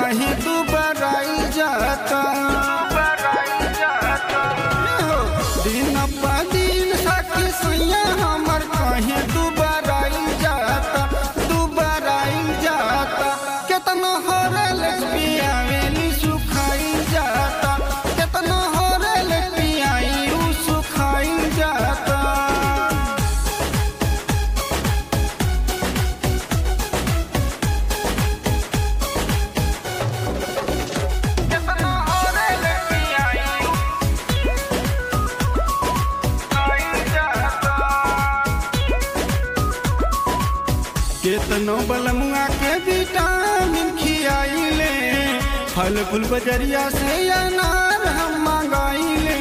कहीं तू बराई जाता दिन प दिन सखी सैया हमर कहीं तू बराई जाता तू बराई जाता केतना हरल पियावेली सुखाई जाता केतना हरल पियाई उ सुखाई जाता केतना हरल पियाई सुखाई जाता केतनो बलमुआ के विटामिन खियाइले फल फूल बजरिया से अनार हम मंगाइले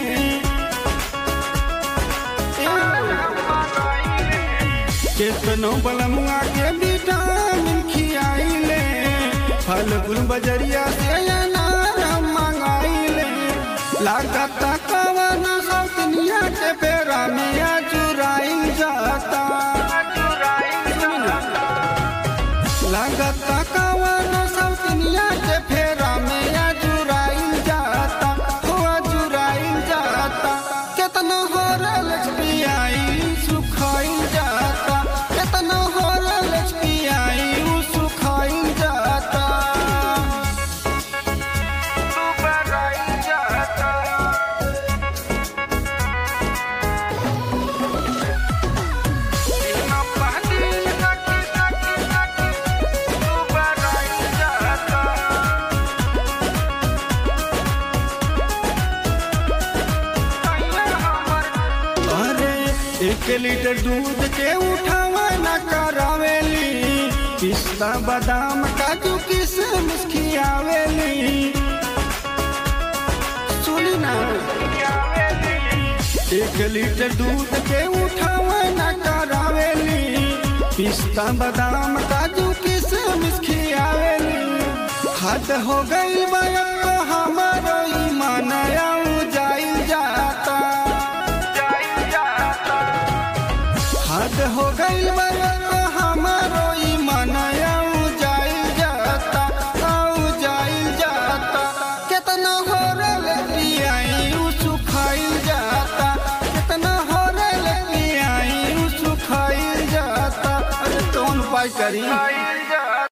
केतनो बलमुआ के विटामिन खियाइले फल फूल बजरिया से अनार हम मंगाइले लागत कवन सौतनिया के बेरा में अजुराई जाता लागत कवन सौतनिया के फेरा में अजुराई जाता हो अजुराई जाता केतना होरल पियाई सुखाई जाता केतना होरल पियाई उ सुखाई जाता सुबराई जाता अरे एक लीटर दूध के उठावा न करावेली पिस्ता बादाम काजू किशमिश खियावेली सुनी ना एक लीटर दूध के उठावा न करावेली पिस्ता बादाम काजू किशमिश खियावेली हद हो गई बया हमारो ईमान जाई जाता हद हो गई हमारो ईमान जाई जाता आऊ जाई जाता केतना होरल पियाई उ सुखाई जाता केतना होरल पियाई उ सुखाई जाता अरे कौन पाई करी